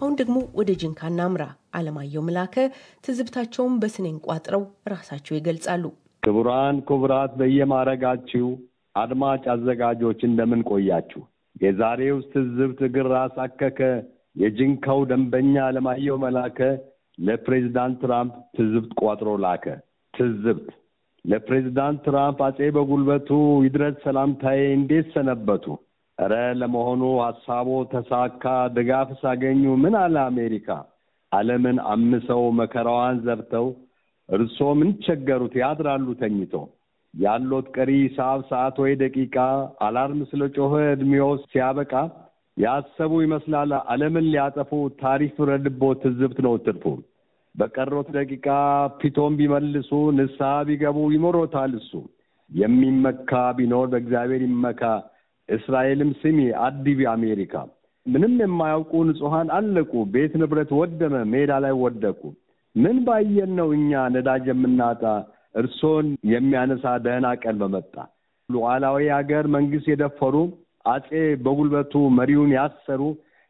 አሁን ደግሞ ወደ ጅንካ እናምራ። አለማየሁ ምላከ ትዝብታቸውን በስኔን ቋጥረው ራሳቸው ይገልጻሉ። ክቡራን ክቡራት፣ በየማረጋችሁ አድማጭ አዘጋጆች እንደምን ቆያችሁ? የዛሬው ትዝብት እግር ራስ አከከ የጅንካው ደንበኛ አለማየሁ መላከ ለፕሬዚዳንት ትራምፕ ትዝብት ቋጥሮ ላከ። ትዝብት ለፕሬዚዳንት ትራምፕ አጼ በጉልበቱ ይድረስ ሰላምታዬ፣ እንዴት ሰነበቱ? እረ ለመሆኑ ሀሳቦ ተሳካ? ድጋፍ ሳገኙ ምን አለ አሜሪካ? ዓለምን አምሰው መከራዋን ዘርተው እርሶ ምን ቸገሩት? ያድራሉ ተኝተው ያሎት ቀሪ ሰዓት ሰዓት ወይ ደቂቃ አላርም ስለ ጮኸ ዕድሜዎ ሲያበቃ ያሰቡ ይመስላል ዓለምን ሊያጠፉ ታሪፍ ረድቦ ትዝብት ነው ትርፉ። በቀሮት ደቂቃ ፊቶም ቢመልሱ ንስሐ ቢገቡ ይሞሮታል እሱ። የሚመካ ቢኖር በእግዚአብሔር ይመካ። እስራኤልም ስሚ አዲቢ አሜሪካ። ምንም የማያውቁ ንጹሐን አለቁ። ቤት ንብረት ወደመ፣ ሜዳ ላይ ወደቁ። ምን ባየን ነው እኛ ነዳጅ የምናጣ እርሶን የሚያነሳ ደህና ቀን በመጣ ሉዓላዊ ሀገር መንግስት የደፈሩ አጼ በጉልበቱ መሪውን ያሰሩ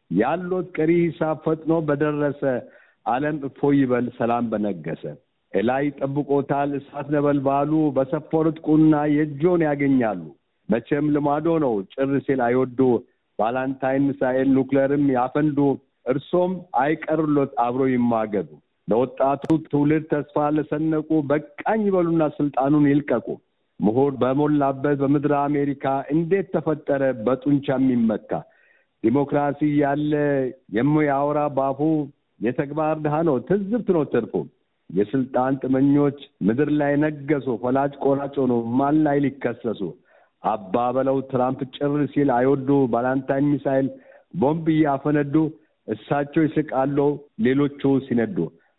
ያሎት ቀሪ ሂሳብ ፈጥኖ በደረሰ ዓለም እፎ ይበል ሰላም በነገሰ እላይ ጠብቆታል እሳት ነበልባሉ በሰፈሩት ቁና የእጆን ያገኛሉ። መቼም ልማዶ ነው ጭር ሲል አይወዱ ባላንታይን ሚሳኤል ኑክሌርም ያፈንዱ እርሶም አይቀርሎት አብሮ ይማገዱ። ለወጣቱ ትውልድ ተስፋ ለሰነቁ በቃኝ ይበሉና ስልጣኑን ይልቀቁ። ምሁር በሞላበት በምድረ አሜሪካ እንዴት ተፈጠረ በጡንቻ የሚመካ ዲሞክራሲ ያለ የሚያወራ ባፉ የተግባር ድሃ ነው ትዝብት ነው ትርፉ። የስልጣን ጥመኞች ምድር ላይ ነገሱ ፈላጭ ቆራጭ ሆኖ ማን ላይ ሊከሰሱ አባ በለው ትራምፕ ጭር ሲል አይወዱ ባላንታይን ሚሳይል ቦምብ እያፈነዱ እሳቸው ይስቃሉ ሌሎቹ ሲነዱ።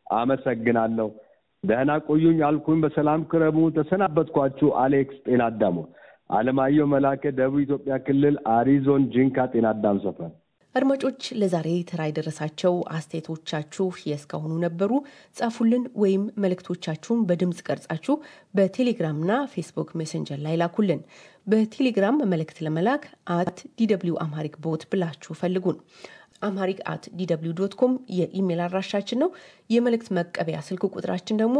አመሰግናለሁ። ደህና ቆዩኝ አልኩኝ። በሰላም ክረሙ። ተሰናበትኳችሁ። አሌክስ ጤና አዳሙ። አለማየሁ መላከ ደቡብ ኢትዮጵያ ክልል አሪዞን ጂንካ ጤና አዳም ሰፈር። አድማጮች ለዛሬ ተራ የደረሳቸው አስተያየቶቻችሁ የእስካሁኑ ነበሩ። ጻፉልን ወይም መልእክቶቻችሁን በድምፅ ቀርጻችሁ በቴሌግራምና ፌስቡክ ሜሴንጀር ላይ ላኩልን። በቴሌግራም መልእክት ለመላክ አት ዲደብሊው አምሃሪክ ቦት ብላችሁ ፈልጉን። አምሃሪክ አት ዲደብሊው ዶት ኮም የኢሜል አድራሻችን ነው። የመልእክት መቀበያ ስልክ ቁጥራችን ደግሞ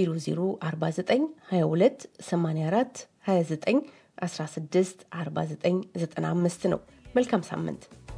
0049 22 84 29 16 49 95 ነው። መልካም ሳምንት።